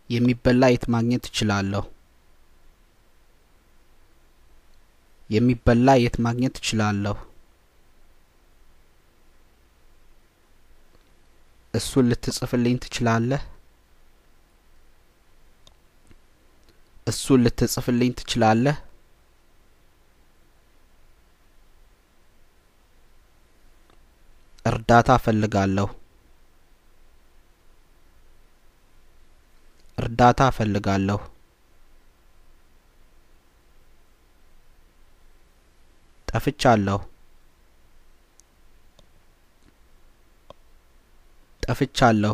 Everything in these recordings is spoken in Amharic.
የሚበላ የት ማግኘት እችላለሁ የሚበላ የት ማግኘት እችላለሁ እሱን ልትጽፍልኝ ትችላለህ እሱን ልትጽፍልኝ ትችላለህ እርዳታ እፈልጋለሁ እርዳታ እፈልጋለሁ ጠፍቻለሁ ጠፍቻለሁ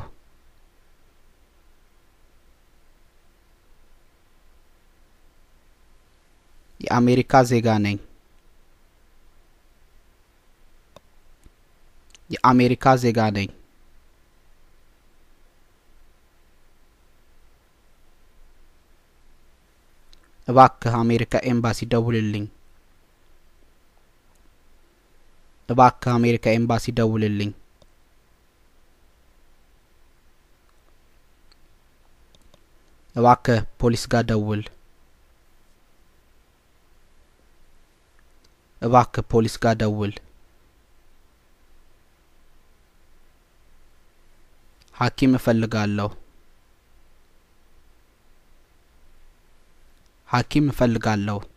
የአሜሪካ ዜጋ ነኝ የአሜሪካ ዜጋ ነኝ እባክህ አሜሪካ ኤምባሲ ደውልልኝ እባክህ አሜሪካ ኤምባሲ ደውልልኝ እባክህ ፖሊስ ጋር ደውል እባክህ ፖሊስ ጋር ደውል ሐኪም እፈልጋለሁ ሐኪም እፈልጋለሁ